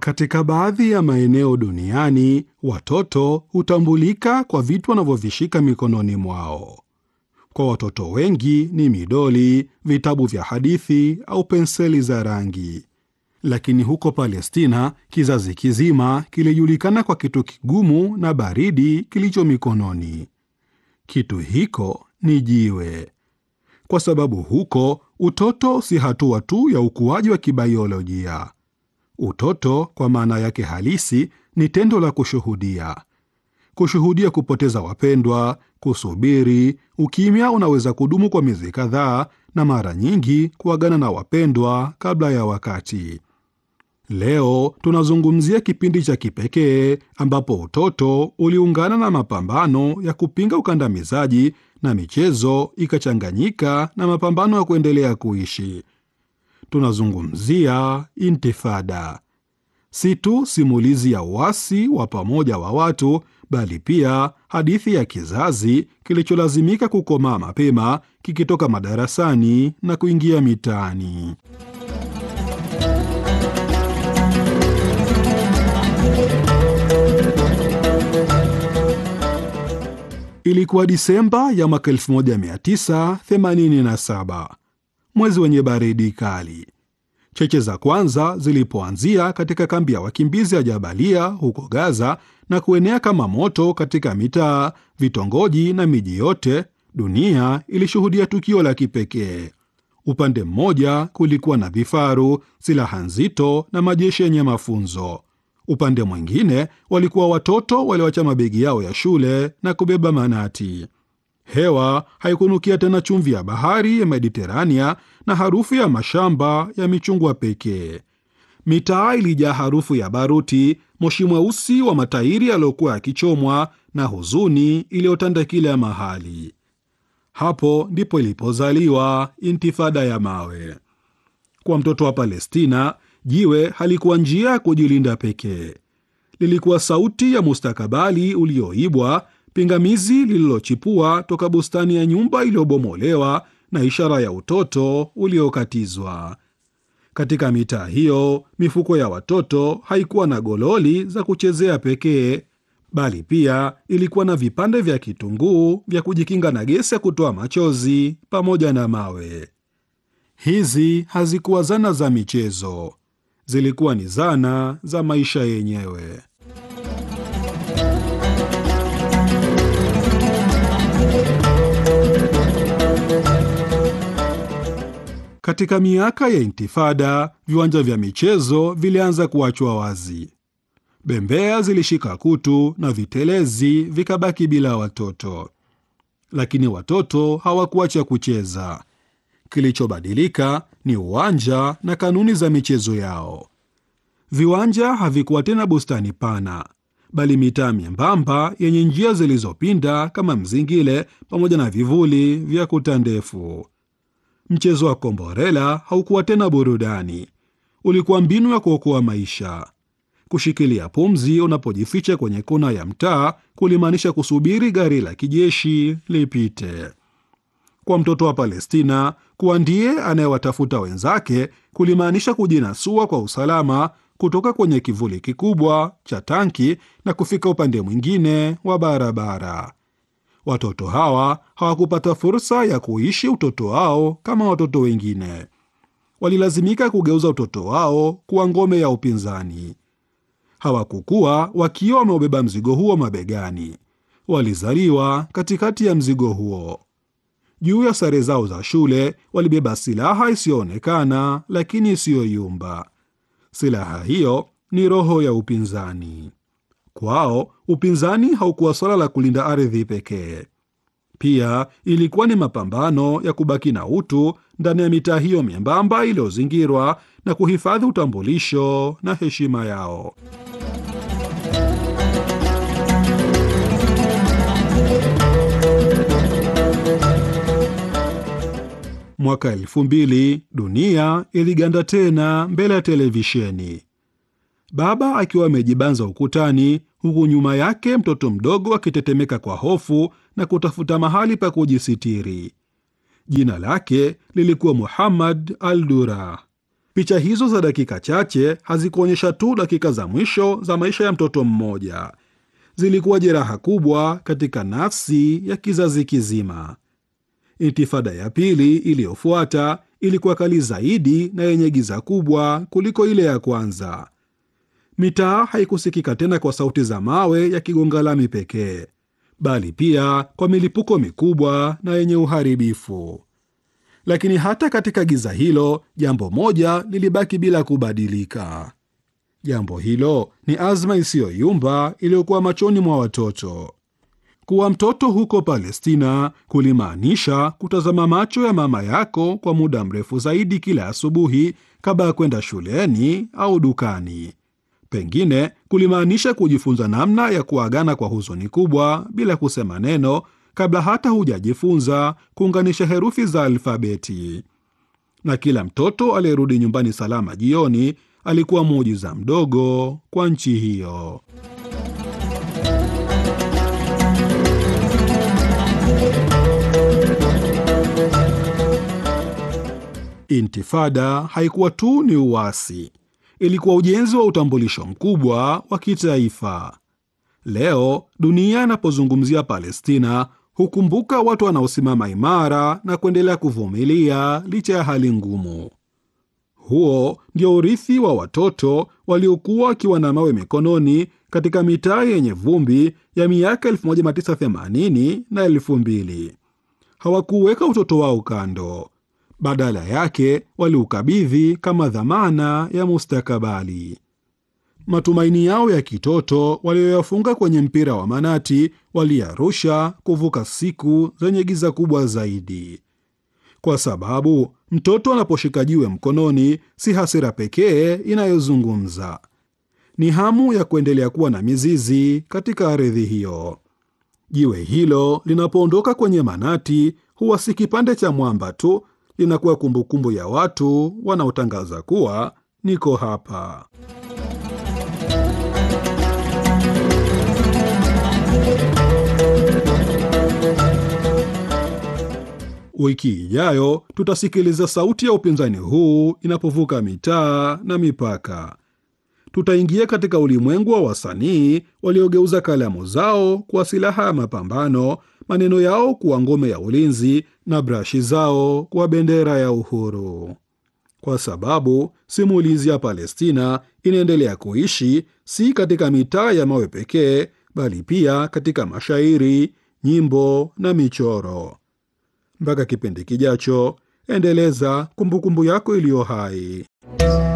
Katika baadhi ya maeneo duniani, watoto hutambulika kwa vitu wanavyovishika mikononi mwao. Kwa watoto wengi ni midoli, vitabu vya hadithi au penseli za rangi. Lakini huko Palestina, kizazi kizima kilijulikana kwa kitu kigumu na baridi kilicho mikononi. Kitu hiko ni jiwe, kwa sababu huko utoto si hatua tu ya ukuaji wa kibaiolojia. Utoto kwa maana yake halisi ni tendo la kushuhudia, kushuhudia kupoteza wapendwa, kusubiri. Ukimya unaweza kudumu kwa miezi kadhaa, na mara nyingi kuagana na wapendwa kabla ya wakati. Leo tunazungumzia kipindi cha kipekee ambapo utoto uliungana na mapambano ya kupinga ukandamizaji na michezo ikachanganyika na mapambano ya kuendelea kuishi. Tunazungumzia Intifada, si tu simulizi ya uasi wa pamoja wa watu, bali pia hadithi ya kizazi kilicholazimika kukomaa mapema, kikitoka madarasani na kuingia mitaani. Ilikuwa Disemba ya mwaka 1987, mwezi wenye baridi kali. Cheche za kwanza zilipoanzia katika kambi ya wakimbizi ya Jabalia huko Gaza na kuenea kama moto katika mitaa, vitongoji na miji yote, dunia ilishuhudia tukio la kipekee. Upande mmoja kulikuwa na vifaru, silaha nzito na majeshi yenye mafunzo. Upande mwingine walikuwa watoto walioacha mabegi yao ya shule na kubeba manati. Hewa haikunukia tena chumvi ya bahari ya Mediterania na harufu ya mashamba ya michungwa pekee. Mitaa ilijaa harufu ya baruti, moshi mweusi wa matairi yaliyokuwa yakichomwa na huzuni iliyotanda kila mahali. Hapo ndipo ilipozaliwa Intifada ya mawe. Kwa mtoto wa Palestina, jiwe halikuwa njia ya kujilinda pekee, lilikuwa sauti ya mustakabali ulioibwa, pingamizi lililochipua toka bustani ya nyumba iliyobomolewa na ishara ya utoto uliokatizwa. Katika mitaa hiyo, mifuko ya watoto haikuwa na gololi za kuchezea pekee, bali pia ilikuwa na vipande vya kitunguu vya kujikinga na gesi ya kutoa machozi pamoja na mawe. Hizi hazikuwa zana za michezo, zilikuwa ni zana za maisha yenyewe. Katika miaka ya Intifada, viwanja vya michezo vilianza kuachwa wazi. Bembea zilishika kutu na vitelezi vikabaki bila watoto, lakini watoto hawakuacha kucheza. Kilichobadilika ni uwanja na kanuni za michezo yao. Viwanja havikuwa tena bustani pana, bali mitaa myembamba yenye njia zilizopinda kama mzingile, pamoja na vivuli vya kuta ndefu. Mchezo wa komborela haukuwa tena burudani, ulikuwa mbinu ya kuokoa maisha. Kushikilia pumzi unapojificha kwenye kona ya mtaa kulimaanisha kusubiri gari la kijeshi lipite. Kwa mtoto wa Palestina, kuwa ndiye anayewatafuta wenzake kulimaanisha kujinasua kwa usalama kutoka kwenye kivuli kikubwa cha tanki na kufika upande mwingine wa barabara. Watoto hawa hawakupata fursa ya kuishi utoto wao kama watoto wengine. Walilazimika kugeuza utoto wao kuwa ngome ya upinzani. Hawakukuwa wakiwa wameubeba mzigo huo mabegani, walizaliwa katikati ya mzigo huo. Juu ya sare zao za shule walibeba silaha isiyoonekana lakini isiyoyumba. Silaha hiyo ni roho ya upinzani. Kwao upinzani haukuwa swala la kulinda ardhi pekee, pia ilikuwa ni mapambano ya kubaki na utu ndani ya mitaa hiyo myembamba iliyozingirwa na kuhifadhi utambulisho na heshima yao. Mwaka elfu mbili dunia iliganda tena mbele ya televisheni, baba akiwa amejibanza ukutani, huku nyuma yake mtoto mdogo akitetemeka kwa hofu na kutafuta mahali pa kujisitiri. Jina lake lilikuwa Muhammad al Dura. Picha hizo za dakika chache hazikuonyesha tu dakika za mwisho za maisha ya mtoto mmoja, zilikuwa jeraha kubwa katika nafsi ya kizazi kizima. Intifada ya pili iliyofuata ilikuwa kali zaidi na yenye giza kubwa kuliko ile ya kwanza. Mitaa haikusikika tena kwa sauti za mawe yakigonga lami pekee, bali pia kwa milipuko mikubwa na yenye uharibifu. Lakini hata katika giza hilo, jambo moja lilibaki bila kubadilika. Jambo hilo ni azma isiyoyumba iliyokuwa machoni mwa watoto. Kuwa mtoto huko Palestina kulimaanisha kutazama macho ya mama yako kwa muda mrefu zaidi kila asubuhi kabla ya kwenda shuleni au dukani. Pengine kulimaanisha kujifunza namna ya kuagana kwa huzuni kubwa bila kusema neno kabla hata hujajifunza kuunganisha herufi za alfabeti. Na kila mtoto aliyerudi nyumbani salama jioni alikuwa muujiza mdogo kwa nchi hiyo. Intifada haikuwa tu ni uasi, ilikuwa ujenzi wa utambulisho mkubwa wa kitaifa. Leo dunia inapozungumzia Palestina hukumbuka watu wanaosimama imara na kuendelea kuvumilia licha ya hali ngumu. Huo ndio urithi wa watoto waliokuwa wakiwa na mawe mikononi katika mitaa yenye vumbi ya miaka 1980 na 2000. Hawakuweka utoto wao kando, badala yake waliukabidhi kama dhamana ya mustakabali. Matumaini yao ya kitoto walioyafunga kwenye mpira wa manati waliyarusha kuvuka siku zenye giza kubwa zaidi, kwa sababu mtoto anaposhika jiwe mkononi, si hasira pekee inayozungumza, ni hamu ya kuendelea kuwa na mizizi katika ardhi hiyo. Jiwe hilo linapoondoka kwenye manati, huwa si kipande cha mwamba tu, linakuwa kumbukumbu ya watu wanaotangaza kuwa niko hapa. Wiki ijayo tutasikiliza sauti ya upinzani huu inapovuka mitaa na mipaka. Tutaingia katika ulimwengu wa wasanii waliogeuza kalamu zao kuwa silaha ya mapambano, maneno yao kuwa ngome ya ulinzi na brashi zao kuwa bendera ya uhuru, kwa sababu simulizi ya Palestina inaendelea kuishi si katika mitaa ya mawe pekee, bali pia katika mashairi, nyimbo na michoro. Mpaka kipindi kijacho, endeleza kumbukumbu yako iliyo hai.